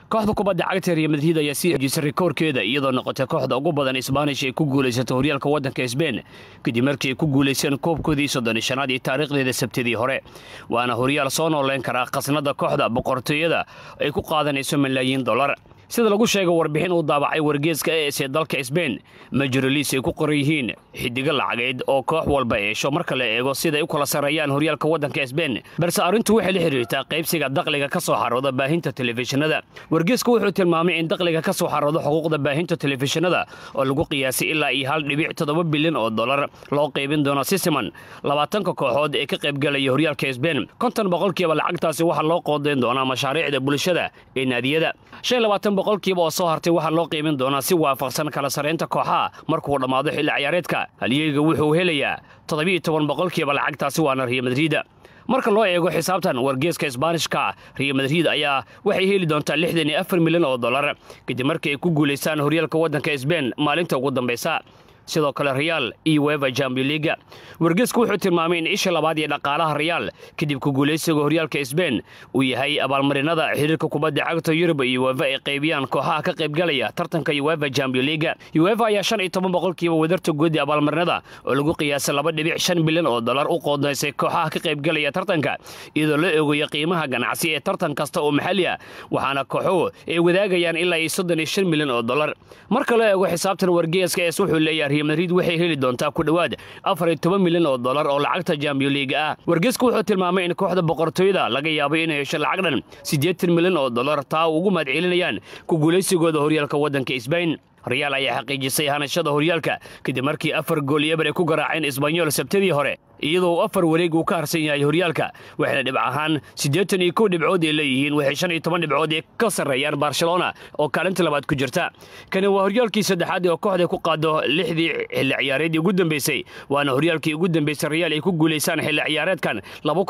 kooxda kubadda cagta real madrid ayaa sii xejisay rikoorkeeda iyadoo noqotay kooxda ugu badan isbaanish ay ku guulaysato horyaalka waddanka sbein kadib markii ay ku guulayseen koobkoodii soddoni shanaad iyo taariikhdeeda sabtidii hore waana horyaal soo nooleyn karaa khasnada kooxda boqortooyada ay ku qaadanayso malaayiin dollar sida lagu sheegay warbixin uu daabacay wargeeska es ee dalka sbein majoroliis ay ku qoran yihiin xidigo lacageed oo koox walba eesho marka la eego sidaay u kala sarreeyaan horyaalka waddanka sbein balse arrintu waxay la xidhiirtaa qaybsiga dakhliga ka soo xarooda baahinta telefishinada wargeesku wuxuu tilmaamay in dakhliga ka soo xarooda xuquuqda baahinta telefishinada oo lagu qiyaasay ilaa iyo hal dhibic toddoba bilyan oo dollar loo qaybin doono si siman labaatanka kooxood ee ka qaybgalaya horyaalka sbein konton boqolkiiba lacagtaasi waxaa loo qoodayn doonaa mashaariicda bulshada ee naadiyada boqolkiiba oo soo hartay waxaa loo qiimin doonaa si waafaqsan kala sarraynta kooxaha markuu dhammaado xilli ciyaareedka halyeyga wuxuu helayaa toddobiiyo toban boqolkiiba lacagtaasi waana real madriida marka loo eego xisaabtan wargeeska isbaanishka real madrid ayaa waxay heli doontaa lixdan iyo afar milyan oo dollar kadib markii ay ku guulaystaan horyaalka waddanka sbein maalinta ugu dambaysa sidoo kale reyaal iyo weva jambion liga wargeesku wuxuu tilmaamay in isha labaad iyo dhaqaalaha reyaal kadib ku guulaysiga horyaalka sbein uu yahay abaalmarinada xiriirka kubadda cagta yurub iyo weva ay qaybiyaan kooxaha ka qaybgalaya tartanka ueva jambion liga ueva ayaa shan iyo toban boqolkiiba wadarta goodi abaalmarinada oo lagu qiyaasay laba dhibic shan bilyan oo dollar u qoodaysay kooxaha ka qaybgalaya tartanka iyadoo la eegayo qiimaha ganacsi ee tartan kasta oo maxalli ah waxaana kooxuhu ay wadaagayaan ilaa iyo soddon iyo shan milyan oo dollar marka loo eego xisaabtan wargeeska es wuxuu leeyahay madrid waxay heli doontaa ku dhowaad afar iyo toban milyan oo dollar oo lacagta jambion liiga ah wargeesku wuxuu tilmaamay in kooxda boqortooyada laga yaabay inay hesho lacag dhan siddeetan milyan oo dollar taa ugu mahadcelinayaan ku guulaysigooda horyaalka waddanka sbain reyaal ayaa xaqiijisay hanashada horyaalka kadib markii afar gool iyo eber ay ku garaaceen isbanyol sabtadii hore iyadoo afar wareeg uu ka harsan yahay horyaalka waxayna dhibc ahaan siddeetan iyo kow dhibcood ay leeyihiin waxay shan iyo toban dhibcood ee ka sarreeyaan barcelona oo kaalinta labaad ku jirta kani waa horyaalkii saddexaad oo kooxda ku qaado lixdii xilli ciyaareedii ugu dambeysay waana horyaalkii ugu dambeysay reyaal ay ku guulaysaan xilli ciyaareedkan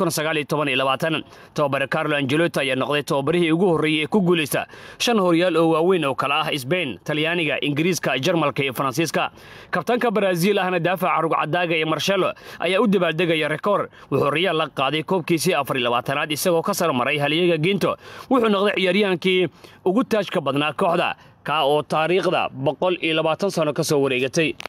tababare carlo angelota ayaa noqday tababarihii ugu horreeyey ee ku guulaysta shan horyaal oo waaweyn oo kale ah sbain talyaaniga ingiriiska jarmalka iyo faransiiska kabtaanka baraaziil ahna daafaca rugcadaaga iyo marshelo ayaa u dabaaldegaya rekoor wuxuu reyaal la qaaday koobkiisii afar iyo labaatanaad isagoo ka sar maray halyeega giinto wuxuu noqday ciyaaryahaankii ugu taajka badnaa kooxda kaa oo taariikhda boqol iyo labaatan sano ka soo wareegatay